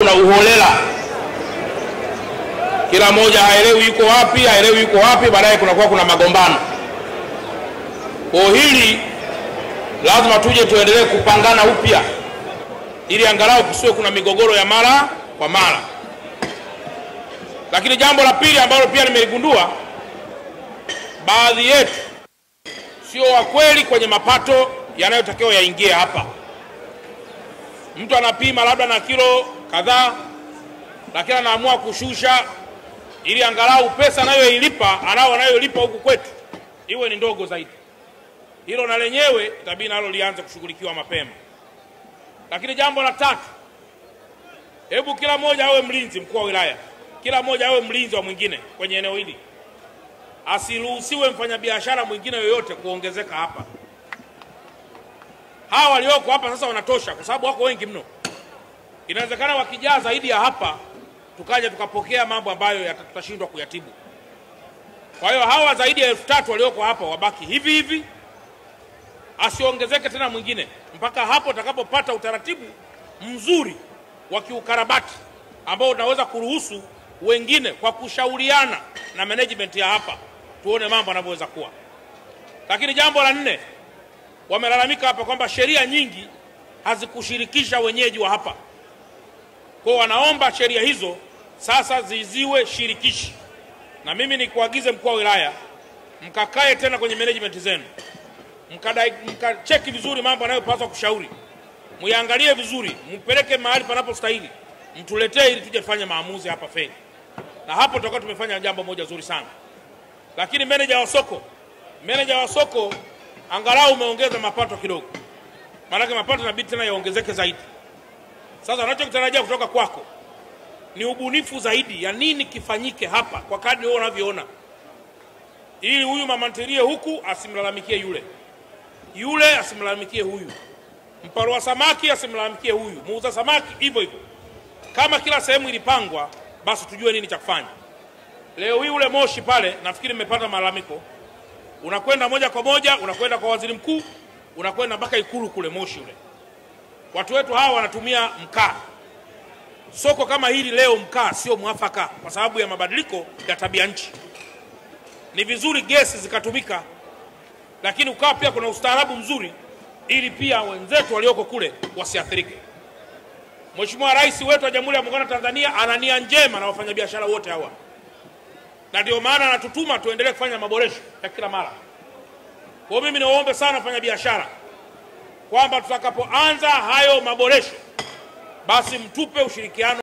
kuna uholela, kila mmoja haelewi yuko wapi, haelewi yuko wapi, baadaye kunakuwa kuna magombano. Kwa hili lazima tuje tuendelee kupangana upya, ili angalau kusiwe kuna migogoro ya mara kwa mara. Lakini jambo la pili ambalo pia nimeligundua, baadhi yetu sio wa kweli kwenye mapato yanayotakiwa yaingie hapa. Mtu anapima labda na kilo kadhaa, lakini anaamua kushusha ili angalau pesa anayoilipa anao anayolipa huku kwetu iwe ni ndogo zaidi. Hilo na lenyewe itabidi nalo lianze kushughulikiwa mapema. Lakini jambo la tatu, hebu kila mmoja awe mlinzi, mkuu wa wilaya, kila mmoja awe mlinzi wa mwingine kwenye eneo hili, asiruhusiwe mfanyabiashara mwingine yoyote kuongezeka hapa. Hawa walioko hapa sasa wanatosha, kwa sababu wako wengi mno. Inawezekana wakijaa zaidi ya hapa, tukaja tukapokea mambo ambayo yata- tutashindwa kuyatibu. Kwa hiyo hawa zaidi ya elfu tatu walioko hapa wabaki hivi hivi, asiongezeke tena mwingine mpaka hapo utakapopata utaratibu mzuri wa kiukarabati ambao unaweza kuruhusu wengine kwa kushauriana na management ya hapa, tuone mambo yanavyoweza kuwa. Lakini jambo la nne, wamelalamika hapa kwamba sheria nyingi hazikushirikisha wenyeji wa hapa. Kwa hiyo wanaomba sheria hizo sasa ziziwe shirikishi, na mimi nikuagize mkuu wa wilaya, mkakae tena kwenye management zenu, mkadai- mkacheki vizuri mambo yanayopaswa kushauri, muiangalie vizuri, mpeleke mahali panapostahili, mtuletee ili tuje tufanye maamuzi hapa feli, na hapo tutakuwa tumefanya jambo moja zuri sana. Lakini meneja wa soko, meneja wa soko, angalau umeongeza mapato kidogo, maanake mapato inabidi tena yaongezeke zaidi. Sasa unachokitarajia kutoka kwako ni ubunifu zaidi ya nini kifanyike hapa kwa kadri wewe unavyoona, ili huyu mama ntilie huku asimlalamikie yule, yule asimlalamikie huyu, mparoa samaki asimlalamikie huyu, muuza samaki hivyo hivyo. Kama kila sehemu ilipangwa, basi tujue nini cha kufanya. Leo hii ule moshi pale, nafikiri mmepata malalamiko, unakwenda moja kwa moja, unakwenda kwa waziri mkuu, unakwenda mpaka Ikulu kule, moshi ule. Watu wetu hawa wanatumia mkaa. Soko kama hili leo, mkaa sio mwafaka kwa sababu ya mabadiliko ya tabia nchi. Ni vizuri gesi zikatumika, lakini ukawa pia kuna ustaarabu mzuri, ili pia wenzetu walioko kule wasiathirike. Mheshimiwa Rais wetu wa Jamhuri ya Muungano wa Tanzania ana nia njema na wafanyabiashara wote hawa, na ndio maana anatutuma tuendelee kufanya maboresho ya kila mara. Kwa hiyo mimi niwaombe sana wafanyabiashara kwamba tutakapoanza hayo maboresho, basi mtupe ushirikiano